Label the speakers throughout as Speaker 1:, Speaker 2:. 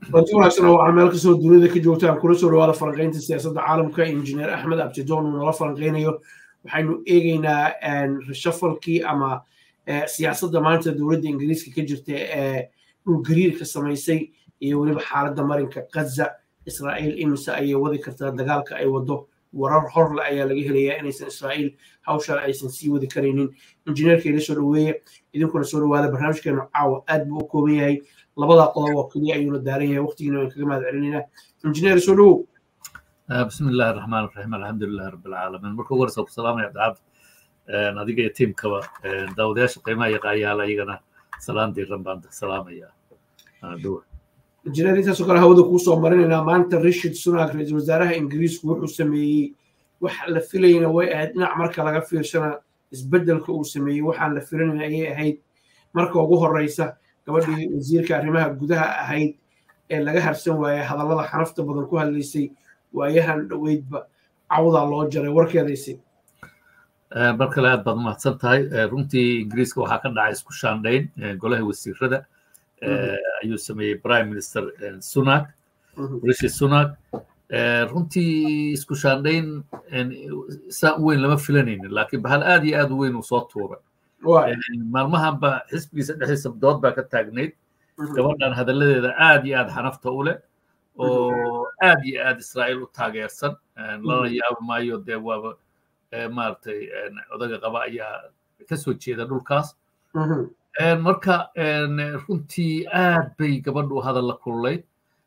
Speaker 1: runti wanaagsan oo waxaa meel kastoo dunida ka joogtaan kula soo dhawaada falanqaynta siyaasadda caalamka injineer axmed abtidoon uu nala falanqaynayo waxaynu eegeynaa reshafalkii ama siyaasadda maanta dowladda ingiriiska ka jirta ee dhulgariirka samaysay iyo weliba xaaladda marinka gaza israa'iil imise ayay wadi kartaa dagaalka ay wado warar horle ayaa laga helayaa inaysan israa'iil hawshan aysan sii wadi karaynin injineerka ila soo dhaweeye idinkuna soo dhawaada barnaamijkeenu caawa aad buu u kooban yahay labadaa qodob oo keliya ayuuna daaran yahay waqtigiina waan kaga mahad celinaynaa injineer soo dhawow
Speaker 2: بسم الله الرحمن الرحيم الحمد لله رب العالمين marka ugu horeysa ku salaamaya abdicabd adiga iyo tiimkaba daawadayaasha qiimaha iyo qaayaala iyagana salaan diiran baan salaamaya dhowa
Speaker 1: injineer intaasoo kale hawada kuu soo marinaynaa maanta rishid sunak ra-iisul wasaaraha ingiriisku wuxuu sameeyey wax la filayna way ahayd dhinac marka laga fiirsana isbeddelka uu sameeyey waxaan la filanayna ayay ahayd marka ugu horeysa gabadhii wasiirka arrimaha gudaha ahayd ee laga harsan waayey hadallada xanafta badan ku hadlaysay waayahan dhoweydba cawdaa loo jaray warkeedaysi
Speaker 2: mar kale aad baad umahadsan tahay runtii ingiriiska waxaa ka dhacay isku shaandhayn golaha wasiirada ayuu sameeyey prime minister sunak rishi sunak runtii isku shaandhayn saa u weyn lama filanaynin laakiin bahal aad iyo aad u weyn uu soo tuuray maalmahanba xisbigiisa dhexdiisa dood baa ka taagnayd gabadhan hadalladeeda aad iyo aad xanafta u leh oo aad iyo aad israa'iil u taageersan lana yaabo maayo dee waaba maaragtay odaga qaba ayaa ka soo jeeda dhulkaas marka runtii aad bay gabadhu hadal la kululayd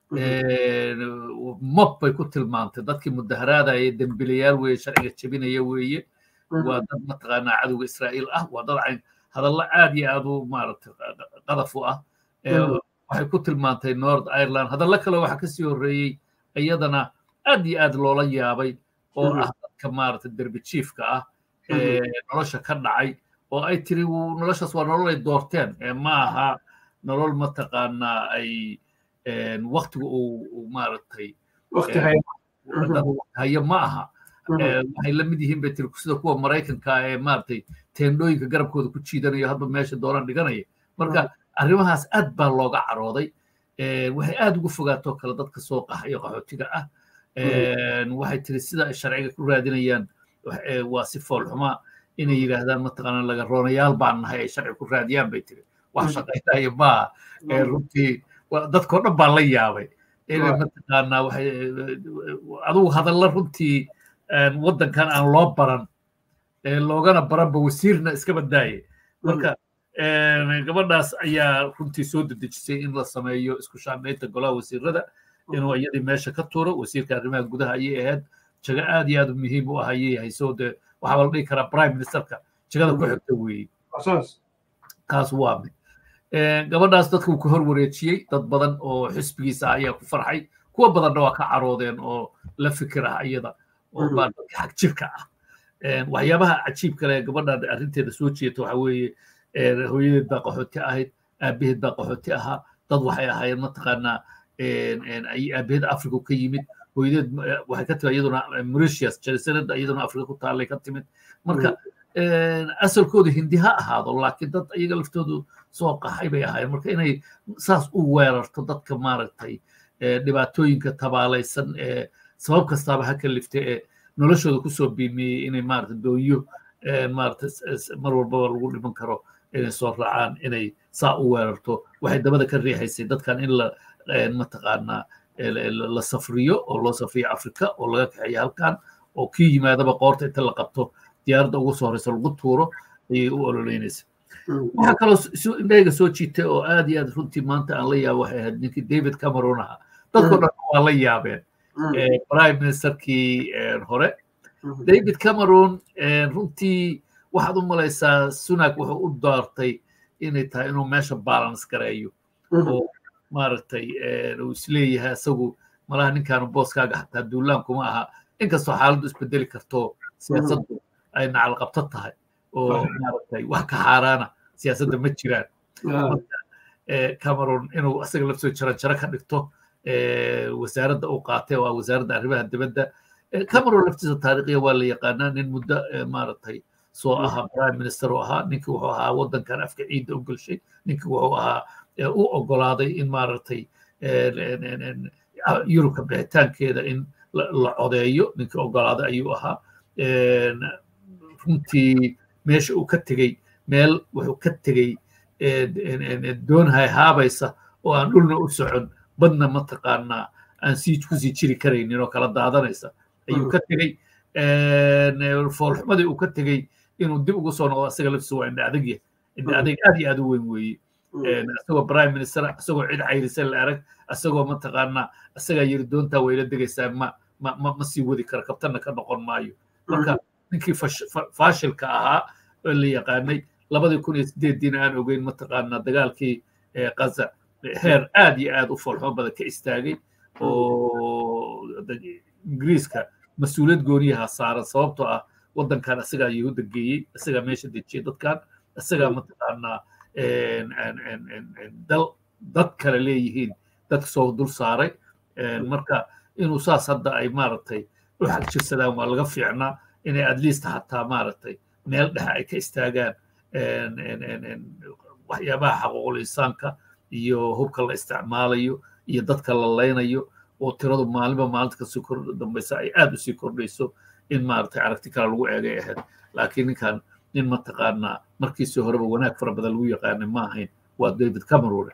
Speaker 2: mob bay ku tilmaantay dadkii mudaharaadaya dembilayaal weeye sharciga jebinaya weeye waa dad mataqaanaa cadowga israa'iil ah waa dad cayn hadalla aad iyo aad u maaragtay qadaf u ah waxay ku tilmaantay north ireland hadallo kale waxaa kasii horreeyey iyadana aad iyo aad loola yaabay oo ah dadka maaragtay derbi jiifka ah ee nolosha ka dhacay oo ay tiri noloshaas waa nolol ay doorteen ma aha nolol mataqaanaa ay waktiga uu maaragtay hayo ma aha waxay la mid yihiin bay tiri sida kuwa maraykanka ee maaragtay teendhooyinka garabkooda ku jiidanayo hadba meesha doonaan dhiganaya marka arrimahaas aad baa looga carooday waxay aad uga fogaatoo kale dadka soo qaxayo qaxootiga ah waxay tiri sida ay sharciga ku raadinayaan waa si foolxuma inay yidhaahdaan mataqaana laga roonayaal baan nahay ay sharci ku raadiyaan bay tiri wax shaqaynaya maaha runtii dadkoo dhan baa la yaabay inay mataqaanaa waxay adugu hadalla runtii waddankan aan loo baran loogana baranba wasiirna iska badaaye marka gabadhaas ayaa runtii soo dedejisay in la sameeyo isku shaandhaynta golaha wasiirada inuu iyadii meesha ka tuuro wasiirka arrimaha gudaha ayay ahayd jago aad iyo aad muhiim u ah ayay hayso de waxaa la dhihi karaa prime ministerka jagada ku xigta weeye kaas waa mid gabadhaas dadka uu ka hor wareejiyey dad badan oo xisbigiisa ayaa ku farxay kuwa badanna waa ka caroodeen oo la fikir ah iyada oo baa dadka xag jirka ah waxyaabaha cajiib kale gabadha arrinteeda soo jeeta waxa weeye hooyadeed baa qaxooti ahayd aabaheed baa qaxooti ahaa dad waxay ahaayeen mataqaanaa aabaheed africa ka yimid hooyadeed waxay ka timid iyaduna mauritius jalisanad iyaduna africa ku taallay ka timid marka asalkooda hindi ha ahaado laakiin dad iyaga laftoodu soo qaxay bay ahaayeen marka inay saas u weerarto dadka maaragtay dhibaatooyinka tabaalaysan ee sabab kastaaba ha kalifta ee noloshooda kusoo biimiyey inay maaragtay doonyo maaragtay mar walbaba lagu dhiman karo inay soo raacaan inay saa u weerarto waxay dabada ka riixaysay dadkan in la mataqaanaa la safriyo oo loo safriyo afrika oo laga kaxeeyo halkan oo kii yimaadaba qoorta inta la qabto diyaaradda ugu soo horeysa lagu tuuro ayay u ololeynaysa waxaa kaloo indhayga soo jiitay oo aad iyo aad runtii maanta aan la yaabo waxay ahayd ninkii david cameron ahaa dadkoo dhan waa la yaabeen prime ministerkii hore david cameron runtii waxaad u malaysaa sunak wuxuu u doortay inay tahay inuu meesha balance gareeyo oo maaragtay uu isleeyahay isagu malaha ninkaanu booskaaga xataa duulaan kuma aha inkastoo xaaladdu isbedeli karto siyaasaddu ay nacalqabto tahay oo maaragtay wax ka xaaraana siyaasadda ma jiraan cameron inuu isaga lafsoo jaran jaro ka dhigto wasaaradda uu qaatay oo ah wasaaradda arrimaha dibadda cameron laftiisa taariikhiya waa la yaqaanaa nin muddo maaragtay soo ahaa prime minister oo ahaa ninkii wuxuu ahaa waddankan afka ciidda u gelshay ninkii wuxuu ahaa u ogolaaday in maaragtay yurubka bixitaankeeda in la codeeyo ninkii ogolaaday ayuu ahaa runtii meesha uu ka tegey meel wuxuu ka tegey doon hayhaabaysa oo aan dhulna u socon badna mataqaanaa aan sii kusii jiri karaynin oo kala daadanaysa ayuu ka tegey foolxumadii uu ka tegey inuu dib ugu soo noqdo asaga laftiisa waa indha adag indha adag aad iyo aad u weyn weeye isagoo prime minister isagoo cid cayrisay la arag isagoo mataqaanaa isagaa yiri doontaa wayla degaysaa ma ma ma ma sii wadi kara kabtanna ka noqon maayo marka ninkii faashilka ahaa oo la yaqaanay labadii kun iyo sideediina aan ogeyn mataqaanaa dagaalkii gaza heer aad iyo aad u foolxumo badan ka istaagay oo ingiriiska mas-uuliyad gooniyaha saaran sababtoo ah waddankan isagaa yahuudda geeyey isagaa meesha dejiyey dadkan isagaa mataqaanaa dal dad kale leeyihiin dadka soo dul saaray marka inuu saas hadda ay maaragtay u xagjirsadaan waa laga fiicnaa inay at least hataa maaragtay meel dhexe ay ka istaagaan waxyaabaha xaquuqul insaanka iyo hubka la isticmaalayo iyo dadka la laynayo oo tiradu maalinba maalinta kasii kor dambaysa ay aad usii kordhayso in maaragtay aragti kale lagu eegay ahayd laakiin ninkan nin mataqaanaa markiisii horeba wanaag fara badan lagu yaqaanay ma ahayn waa david cameron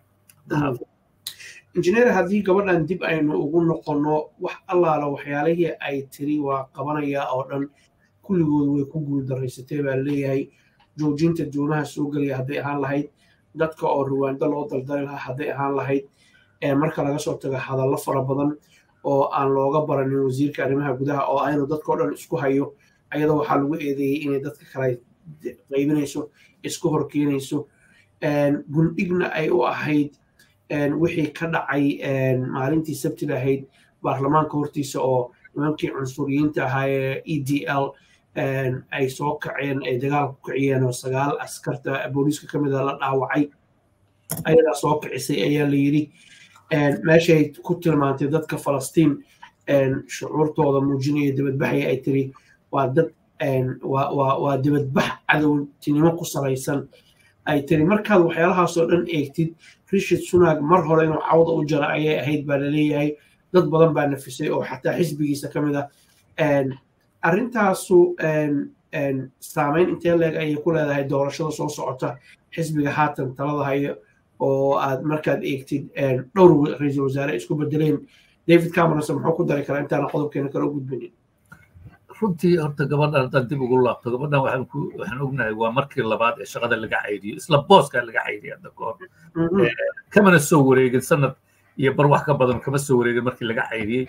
Speaker 1: injineer haddii gabadhan dib aynu ugu noqonno wax allaala waxyaalihii ay tiri waa qabanayaa oo dhan kulligood way ku guuldarraysatay baa leeyahay joojinta doonaha soo gelaya hadday ahaan lahayd dadka oo ruwaando loo daldali lahaa hadday ahaan lahayd marka laga soo tago hadallo fara badan oo aan looga baranin wasiirka arrimaha gudaha oo aynu dadkao dhan isku hayo ayadoo waxaa lagu eedeeyey inay dadka kale qaybinayso isku horkeenayso gundhigna ay u ahayd wixii ka dhacay maalintii sabtida ahayd baarlamaanka hortiisa oo nimankii cunsuriyiinta ahaa ee e d l ay soo kaceen ay dagaal ku kiciyeen oo sagaal askarta booliiska ka mida la dhaawacay ayadaa soo kicisay ayaa la yidhi meeshay ku tilmaantay dadka falastiin shucuurtooda muujinaya dibadbaxaya ay tiri waa dad waa dibadbax cadowtinimo ku salaysan ay tiri markaad waxyaalahaasoo dhan eegtid rishid sunaag mar hore inuu cawda u jara ayay ahayd baa laleeyahay dad badan baa nafisay oo xataa xisbigiisa ka mid ah arrintaasu saameyn intee leeg ayay ku leedahay doorashada soo socota xisbiga haatan talada hayo oo aad markaad eegtid dhowr ra-iisul wasaare isku bedeleen david cameronse muxuu ku dari karaa intaana qodobkeena kale u gudbinin
Speaker 2: runtii horta gabadhan haddaan dib ugu laabto gabadhan waxaan ku waxaan ognahay waa markii labaad ee shaqada laga caydiyo isla booskaa laga caydiya hadda ka hor kamana soo wareegin sanad iyo bar wax ka badan kama soo wareegin markii laga caydiyey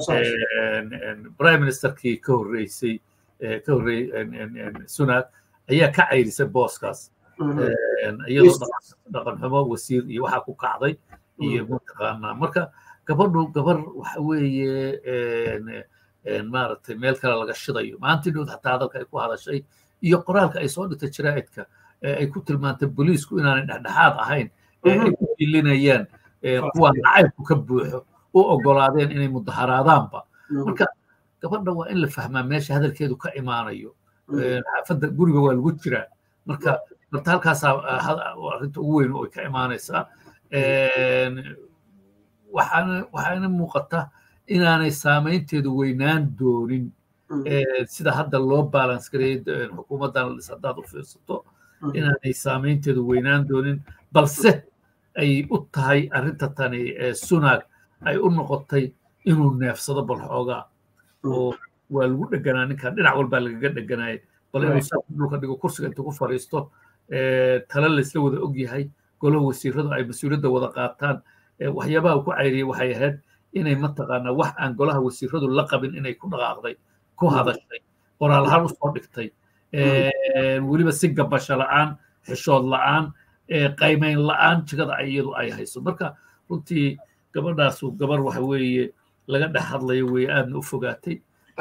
Speaker 2: prime ministerkii ka horreysay ka horreeyey sunak ayaa ka caydisay booskaas iyadoo dhaqan xumo wasiir iyo waxaa ku kacday iyo mataqaanaa marka gabadhu gabar waxa weeye maaragtay meel kale laga shidayo maantii dhood xataa hadalka ay ku hadashay iyo qoraalka ay soo dhigtay jaraa'idka ay ku tilmaantay booliisku inaanay dhexdhexaad ahayn ee ay ku dilinayaan kuwaan nacaybku ka buuxo u ogolaadeen inay mudaharaadaanba marka gabadha waa in la fahmaa meesha hadalkeedu ka imaanayo xaafadda guriga waa lagu jiraa marka horta halkaasaa arrinta ugu weyn oo ay ka imaanaysaa waxaana waxaana muuqata inaanay saamaynteedu weynaan doonin sida hadda loo balance gareeyay xukuumaddan haddaad u fiirsato inaanay saamaynteedu weynaan doonin balse ay u tahay arrinta tani sunaag ay u noqotay inuu neefsado bal xoogaa oo waa lagu dheganaa ninkan dhinac walbaa lagaga dheganaya bal inuu saa dhulka dhigo kursiga inta ku fadhiisto tale laysla wada og yahay golaha wasiiradu ay mas-uuliyadda wada qaataan waxyaabaha ku cayriyay waxay ahayd inay mataqaanaa wax aan golaha wasiiradu la qabin inay ku dhaqaaqday ku hadashay qoraal ahaan usoo dhigtay weliba si gabasho la'aan xishood la'aan qaymayn la'aan jigada iyadu ay hayso marka runtii gabadhaasu gabar waxa weeye laga dhex hadlayo weye aadna u fogaatay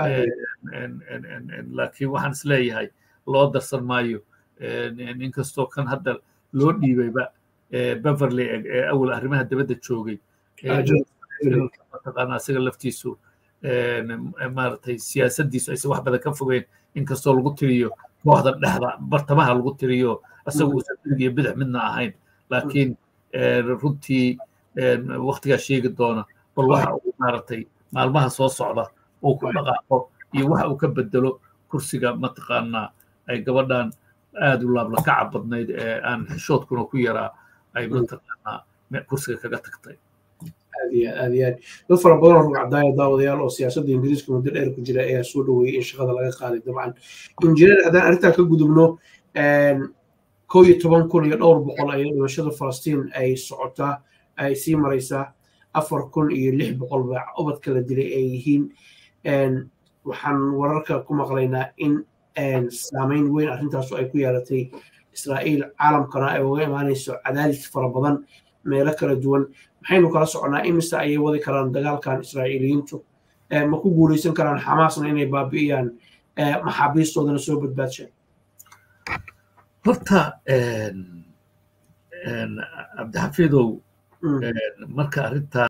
Speaker 2: laakiin waxaan is leeyahay loo darsan maayo inkastoo kan hadda loo dhiibayba beverley ee awal arrimaha dibadda joogay mataqaana asiga laftiisu maaragtay siyaasaddiisu aysan wax badan ka fogeyn inkastoo lagu tiriyo kooxda dhexda bartamaha lagu tiriyo isagu uusan midig iyo bidix midna ahayn laakiin runtii waktigaa sheegi doona bal waxa uu maaragtay maalmaha soo socda uu ku dhaqaaqo iyo waxa uu ka bedelo kursiga mataqaanaa ay gabadhan aad u laablakaca badnayd ee aan xishoodkuna ku yaraa ay mataqaanaa kursiga kaga tagtay
Speaker 1: aad iyo aad iyo aad dad fara badan oo rugcadaaya daawadayaal oo siyaasadda ingiriiska muddo dheer ku jira ayaa soo dhoweeyey in shaqada laga qaaday dabcan injineer haddaan arrintaa ka gudubno kow iyo toban kun iyo dhowr boqol ayaa dhimashada falastiin ay socotaa ay sii maraysaa afar kun iyo lix boqol baa ubadka la dilay ay yihiin waxaan wararka ku maqlaynaa in saameyn weyn arrintaasu ay ku yeelatay israa'iil caalamkana ay uga imaanayso cadaadis fara badan meelo kala duwan maxaynu kala soconnaa imise ayay wadi karaan dagaalkan israa'iiliyiintu ma ku guulaysan karaan xamaasna inay baabi'iyaan maxaabiistoodana soo badbaadshaan
Speaker 2: horta cabdixafiidow marka arrintaa